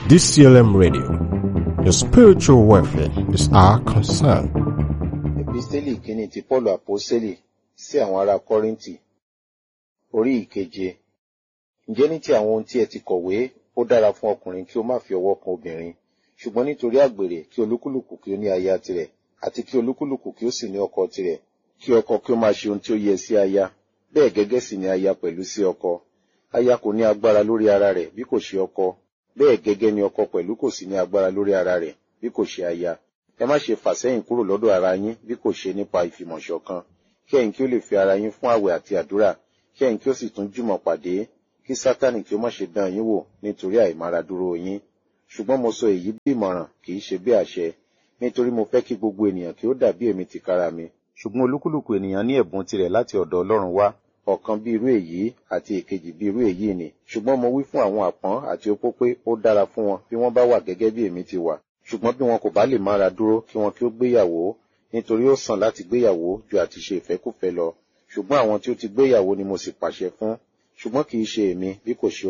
DCLM Radio. Your spiritual welfare is our concern. Episteli kìíní ti Pọ́ọ̀lù Àpọ́sẹ́lì sí àwọn ará Kọ́ríńtì. Orí ìkeje. Ǹjẹ́ ní ti àwọn ohun tí ẹ ti kọ̀wé, ó dára fún ọkùnrin kí ó má fi ọwọ́ kan obìnrin. Ṣùgbọ́n nítorí àgbèrè kí olúkúlùkù kí ó ní aya tirẹ̀, àti kí olúkúlùkù kí ó sì ní ọkọ tirẹ̀. Kí ọkọ kí ó máa ṣe ohun tí ó yẹ sí aya. Bẹ́ẹ̀ gẹ́gẹ́ sì ni aya pẹ̀lú sí ọkọ. Aya kò ní agbára lórí ara rẹ̀ bí kò ṣe ọkọ. Bẹ́ẹ̀ gẹ́gẹ́ ni ọkọ pẹ̀lú kò sí ní agbára lórí ara rẹ̀ bí kò ṣe aya. Ẹ má ṣe fà sẹ́yìn kúrò lọ́dọ̀ ara yín bí kò ṣe nípa ìfìmọ̀ṣọ̀kan. Kí ẹ̀yin kí ó lè fi ara yín fún àwẹ̀ àti àdúrà. Kí ẹ̀yin kí ó sì tún jùmọ̀ pàdé. Kí Sátánì kí ó má ṣe dán yín wò nítorí àìmáradúró yín. Ṣùgbọ́n mo sọ èyí bí ìmọ̀ràn kì í ṣe bí àṣẹ. Nítorí mo fẹ́ kí gbogbo ènìyàn kí ó dàbí èmi tìkára mi. Ṣùgbọ́n olúkúlùkù ènìyàn ní ẹ̀bùn tirẹ̀ láti ọ̀dọ̀ Ọlọ́run wá ọ̀kan bí irú èyí àti èkejì bí irú èyí ni ṣùgbọ́n mo wí fún àwọn àpọ́n àti opó pé ó dára fún wọn bí wọ́n bá wà gẹ́gẹ́ bí èmi ti wà ṣùgbọ́n bí wọn kò bá lè mára dúró kí wọn kí ó gbéyàwó nítorí ó sàn láti gbéyàwó ju àti ṣe ìfẹ́kùfẹ́ lọ ṣùgbọ́n àwọn tí ó ti gbéyàwó ni mo sì pàṣẹ fún ṣùgbọ́n kì í ṣe èmi bí kò ṣe